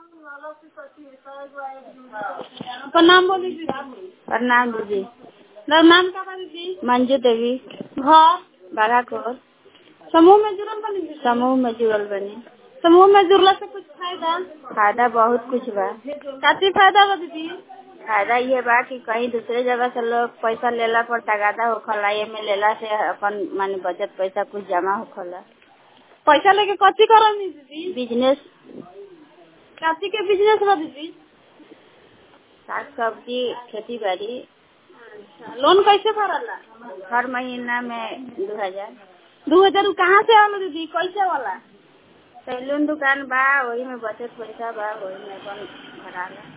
प्रणाम बोली दीदी प्रणाम दीदी मेरा नाम का बा दीदी मंजू देवी घर बाघाकोर समूह में जुड़ल बनी दीदी समूह में जुड़ल बनी समूह में जुड़ला से कुछ फायदा फायदा बहुत कुछ बा काची फायदा बा दीदी फायदा ये बा कि कहीं दूसरे जगह से लोग पैसा लेला पर तगादा होखला एमे लेला से अपन माने बचत पैसा कुछ जमा होखला पैसा लेके कथी करम दीदी बिजनेस काची के बिजनेस बा दीदी साग सब्जी खेती बाड़ी लोन कैसे भरला हर महीना में दो हजार दो हजार कहाँ से आलो दीदी कैसे वाला सैलून दुकान बा वही में बचत पैसा बा वही में अपन भराला